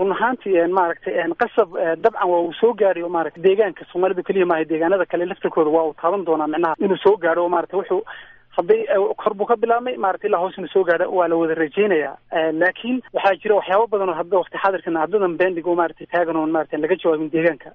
run ahaantii maaragtay qasab dabcan waa uu soo gaadhay oo maaragtay deegaanka soomaalida keliya maaha deegaanada kale laftirkooda waa uu taaban doonaa micnaha inuu soo gaadho oo maaragtay wuxuu hadday kor buu ka bilaabmay maaragtay ilaa hoos inuu soo gaadho waa la wada rajeynayaa laakiin waxaa jira waxyaabo badan oo hadda waqti xaadirkan haddadan bendig oo maaragtay taagan oon maaragtay laga jawaabin deegaanka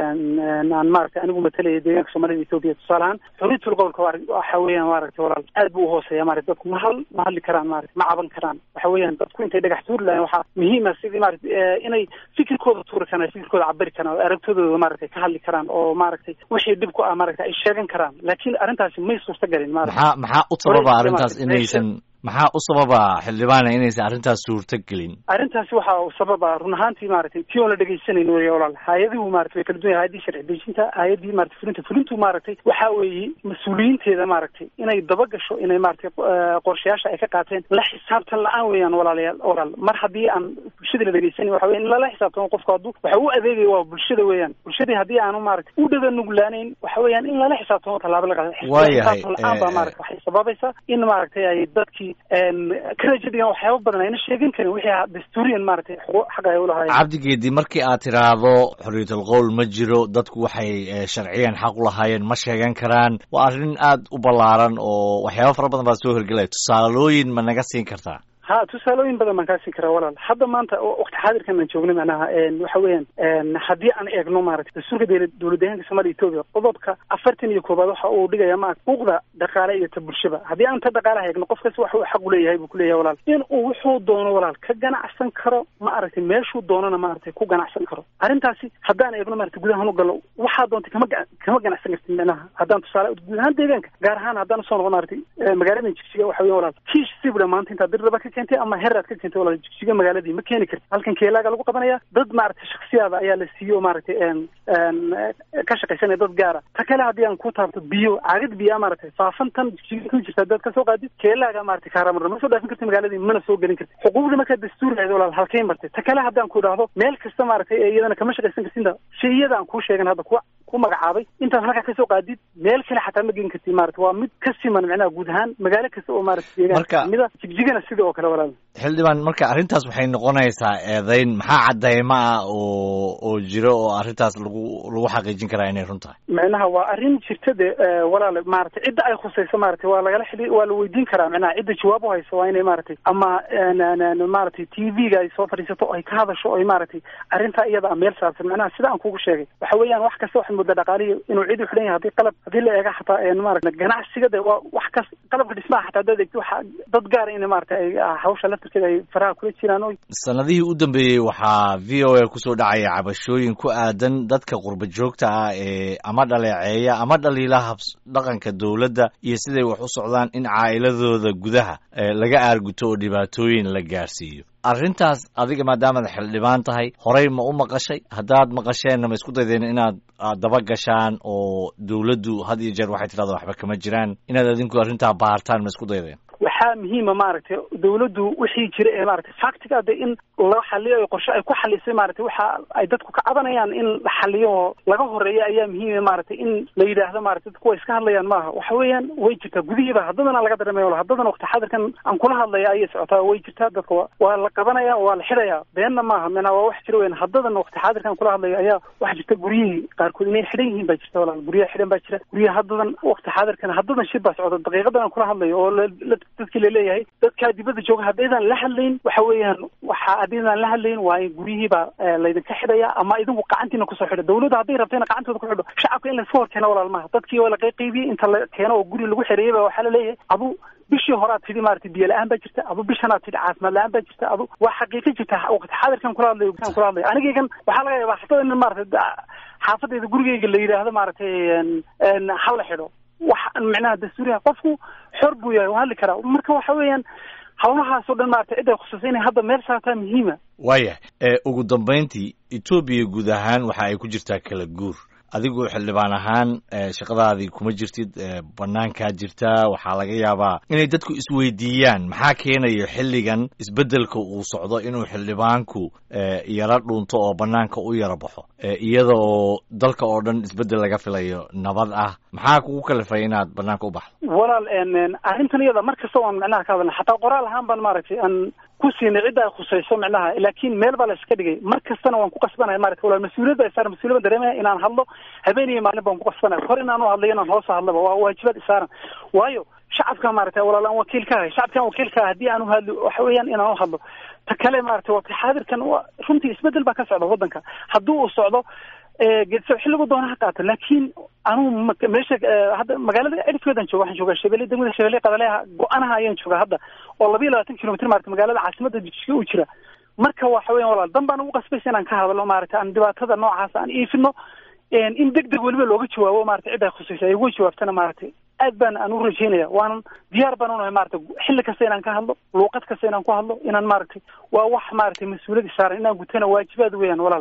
aan maaragtay anigu matalaya deegaanka soomaalida etoobiya tusaale ahaan xuriyatul gobolka waxa weeyaan maaragtay walaal aad buu uhooseeya maaragtay dadku ma hal ma hadli karaan maaragtay ma caban karaan waxa weeyaan dadku intay dhagax tuuri lahayn waxaa muhiima sidii maaragtay inay fikirkooda tuuri karaan fikirkooda cabiri karaan oo aragtidooda maaragtay ka hadli karaan oo maaragtay wixii dhib ku ah maaragtay ay sheegan karaan laakiin arrintaasi may suurta galin maaragtay maxaa u sababa arrintaas inaysan maxaa u sababa xildhibaana inaysan arrintaas suurto gelin arrintaasi waxa uu sababa run ahaantii maaragtay tii oon la dhegaysanayn wey walaal hay-adihu maratay way kala duwan hay-addii sharci dejinta hay-addii maratay fulinta fulintu maaragtay waxa weeye mas-uuliyiinteeda maaragtay inay daba gasho inay maaragtay qorshayaasha ay ka qaateen la xisaabtan la-aan weeyaan walaalayaal walaal mar haddii aan bulshada la dhegeysanin waxa weya in lala xisaabtamo qofku hadduu waxa u adeegaya waa bulshada weeyaan bulshadii haddii aanu maaragtay u dhaga nuglaanayn waxa weeyaan in lala xisaabtamo tallaabo la qaado xisaabtan la-aan baa maaragtay waxay sababaysaa in maaragtay ay dadkii karajadigan waxyaaba badan ayna sheegan karin wixii dastuuriyan maaragtay xaqa ay ulahaayeen cabdigeedi markii aad tiraahdo xorriyatul qowl ma jiro dadku waxay sharciyan xaq u lahaayeen ma sheegan karaan waa arrin aad u ballaaran oo waxyaaba fara badan baa soo horgelaya tusaalooyin ma naga siin kartaa ha tusaalooyin badan baan kaa siin karaa walaal hadda maanta waqti xaadirkan aan joogna macnaha waxa weeyaan haddii aan eegno maaragtay dastuurka dowlad deegaanka soomaliya etoobiya qodobka afartan iyo koobaad waxa uu dhigaya ma xuquuqda dhaqaale iyo ta bulshaba haddii aan ta dhaqaalaha eegno qof kasta waxa uu xaq u leeyahay buu kuleeyahay walaal in uu wuxuu doono walaal ka ganacsan karo ma aragtay meeshuu doonana maaragtay ku ganacsan karo arrintaasi haddaan eegno maaragtay gudahaan u gallo waxaa doontay kama kama ganacsan kartid macnaha haddaan tusaale guud ahaan deegaanka gaar ahaan haddaan usoo noqo maaragtay magaaladan jigjiga waxa weya walaal kiish sibra maanta intaa dirraba ka keentay ama heraad ka keentay walaal jigjiga magaaladii ma keeni karti halkan keelaaga lagu qabanaya dad maaragtay shaksiyaada ayaa la siiyo maaragtay ka shaqaysanaya dad gaara ta kale haddii aan ku taabto biyo caagad biyaa maaragtay faafantan jigjiga ku jirta dad kasoo qaadid keelaaga maaragtay kaaramarna ma soo dhaafin karti magaaladii mana soo gelin karti xuquuqdii markaa dastuuri lahayd walaal halkay martay ta kale haddaan ku idhaahdo meel kasta maaragtay ee iyadana kama shaqaysan kartinta shayada aan kuu sheegan hadda kuwa ku magacaabay intaad halkaa kasoo qaadid meel kale xataa ma gelin karti maarata waa mid ka siman macnaha guud ahaan magaalo kasta oo maaragtay deegaan mida jigjigana sida oo kale walaal xildhibaan marka arrintaas waxay noqonaysaa eedayn maxaa cadeymo ah oo oo jiro oo arrintaas lagu lagu xaqiijin karaa inay run tahay macnaha waa arrin jirta de walaal maaragtay cidda ay khusayso maaragtay waa lagala xili waa la weydiin karaa macnaha cidda jawaab u hayso waa inay maaragtay ama maaragtay t v-ga ay soo fadhiisato ay ka hadasho oy maaragtay arrintaa iyada a meel saarsan macnaha sida aan kugu sheegay waxa weeyaan wax kasta waxay mudda dhaqaalihi inuu cid u xidhan yahay hadii qalab haddii la eega xataa maarata ganacsiga de waa wax kas qalabka dhismaha xataa hadaad eegto waxa dad gaara ina maarata ay hawsha laftirkeeda ay faraha kula jiraan o sanadihii u dambeeyey waxaa v o a kusoo dhacaya cabashooyin ku aadan dadka qurba joogta ah ee ama dhaleeceeya ama dhaliila habs dhaqanka dowladda iyo siday wax u socdaan in caa'iladooda gudaha laga aarguto oo dhibaatooyin la gaarsiiyo arrintaas adiga maadaamaad xildhibaan tahay horey ma u maqashay haddaad maqasheenna ma isku daydeen inaad daba gashaan oo dowladdu had iyo jeer waxay tidhahda waxba kama jiraan inaad adinku arrintaa baartaan ma isku daydeen waxaa muhiima maaragtay dowladdu wixii jira ee maaragtay factiga de in la xaliyo o qorshe ay ku xalisay maaragtay waxa ay dadku ka cabanayaan in la xaliyo oo laga horeeya ayaa muhiima maaragtay in la yidhaahdo maaragtay dadku way iska hadlayaan maaha waxa weeyaan way jirtaa gudihiiba haddadana laga dareemaya wala haddadana waqti xadirkan aan kula hadlaya ayay socotaa way jirtaa dadka waa la qabanaya waa la xidhaya beenna maaha mena waa wax jira weyan haddadana waqti xaadirkan kula hadlayo ayaa waxa jirta guryihii qaarkood inay xidhan yihiin baa jirta walaal guryaha xidhan baa jira guryaha haddadan waqti xaadirkan haddadan shir baa socda daqiiqadan aan kula hadlayo oo dadkii laleeyahay dadkaa dibadda jooga haddaydan la hadlayn waxa weeyaan waxa haddaydan la hadlayn waa in guryihiibaa laydinka xidhaya ama idinku gacantiina kusoo xidho dawladda hadday rabtayna gacantooda ku xidho shacabka in layska hor keeno walaal maaha dadkii waa la qayqaybiyey inta la keeno oo guri lagu xereeyey ba waxaa laleeyahay adu bishii horaad tidhi maaragtay biyo la-aan baa jirta adu bishanaad tidhi caafimaad la-aan baa jirta adu waa xaqiiqo jirta waqti xaadirkan kula hadlayo kan kula hadlayo anigaygan waxaa laga yaabaa xataa in maaragtay xaafadayda gurigayga la yidhaahdo maaragtay ha la xidho wax micnaha dastuuriha qofku xor buu yahay waa hadli karaa marka waxa weeyaan hawlahaasoo dhan maaragtay cid ay khusaysa inay hadda meel saartaa muhiima waayah ugu dambayntii etoobiya guud ahaan waxa ay ku jirtaa kala guur adigu xildhibaan ahaan shaqadaadii kuma jirtid banaankaa jirtaa waxaa laga yaabaa inay dadku isweydiiyaan maxaa keenayo xilligan isbeddelka uu socdo inuu xildhibaanku yaro dhunto oo banaanka u yaro baxo iyada oo dalka oo dhan isbeddel laga filayo nabad ah maxaa kugu kalifay inaad banaanka u baxdo walaal arrintan iyada mar kasta waan micnaha ka hadalna xataa qoraal ahaan baan maaragtay aan ku siinay cidda ay khusayso micnaha laakiin meel baa la iska dhigay mar kastana waan ku qasbanaya maarata walaal mas-uuliyad baa isaaran mas-uuliyad baan dareemaya inaan hadlo habeen iyo maalin baan ku qasbanaya hor inaan u hadlayo inaan hoos hadlaba waa waajibaad isaaran waayo shacabka maarata walaal aan wakiil ka ahay shacabkaan wakiil ka ahay haddii aan u hadlo waxa weeyaan inaan u hadlo ta kale maarata waa xaadirkan runtii isbedel baa ka socda waddanka haddii uu socdo geedso xilligu doona ha qaato laakiin anugu meesha hadda magaalada cirifkeedan jooga waxaan joogaa shabeelle degmada shabeelle qadaleha go-anaha ayaan joogaa hadda oo laba iyo labaatan kilomitr maarata magaalada caasimada jijka u jira marka waxa weyan walaal dan baan ugu qasbaysa inaan ka hadlo maarata aan dhibaatada noocaas aan iifino in deg deg weliba looga jawaabo maarata cid ay khusaysa ay uga jawaabtana maaragtay aad baan aan u rajeynaya waanan diyaar baan unahay maarata xilli kasta inaan ka hadlo luuqad kasta inaan ku hadlo inaan maaragtay waa wax maaragtay mas-uuliyad isaaran inaan gutana waajibaad weeyaan walaal